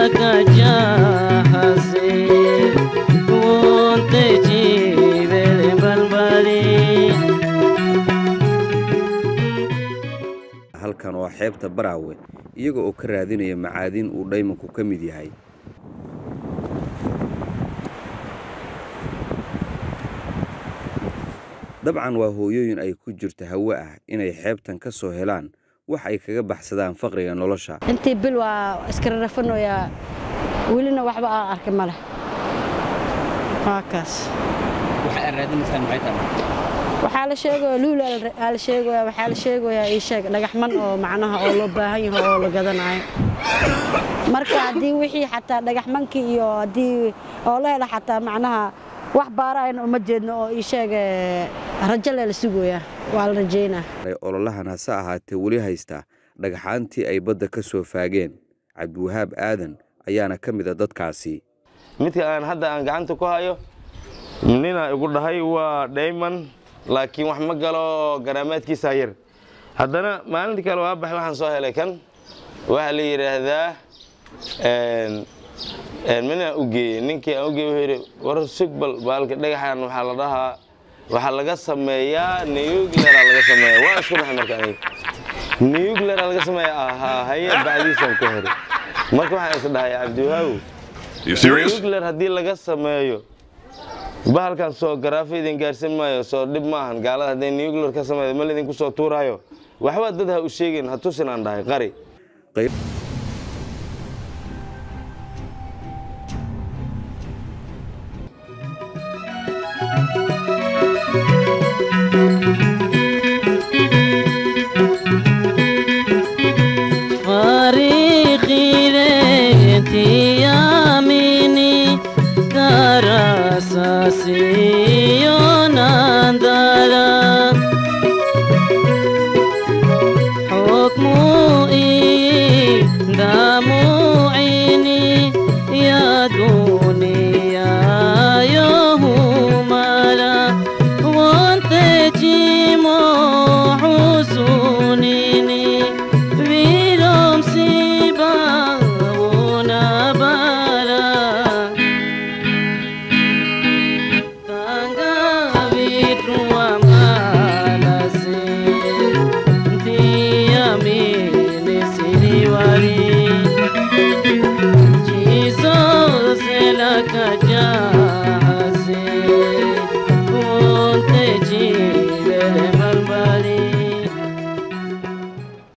kajahase wonte jibele balbali halkan waa xeebta baraawe iyaga oo ka raadinaya macaadin uu dhaymanku ka mid yahay dabcan waa hooyooyin ay ku jirto hawe ah inay xeebtan ka soo helaan wax ay kaga baxsadaan faqriga nolosha intii bil waa iska rarafanoyaa welina waxba aan arki ma leh waa kaas waxaa la sheegaya luul aa la sheegaya waxaa la sheegayaa ii sheeg dhagaxman oo macnaha oo loo baahan yahay oo la gadanayo marka haddii wixii xataa dhagaxmankii iyo haddii oo la hela xataa macnaha wax baarayna uma jeedno oo ii sheeg rajo le la sugayaa waa la rajaynaa ololahan hase ahaatee weli haysta dhagxaantii ay badda ka soo faageen cabdiwahaab aadan ayaana ka mid a dadkaasi midka aan hadda aan gacanta ku hayo nina igu dhahay waa dhayman laakiin wax ma galo garaamaadkiisa yar haddana maalintii kale waa baxay waxaan soo helay kan waxaa la yidhaahdaa minaan u geeyey ninkii aan u geeyey wuxuu yidhi war sugbal baalka dhagaxan waxaa la dhahaa waxaa laga sameeyaa newgleraa laga sameeya waa isku dhaxay marka aniga newglera laga sameeya ahaa haye bacdiisaan ku heray marka waxaan is dhahay cabdiwahaaw newgler haddii laga sameeyo bahalkan soo garaafa idin gaarsan maayo soo dhib maahan gaalada hadday newgler ka sameeyo ma laydinku soo tuuraayo waxba dad ha u sheegin ha tusin aan dhahay qari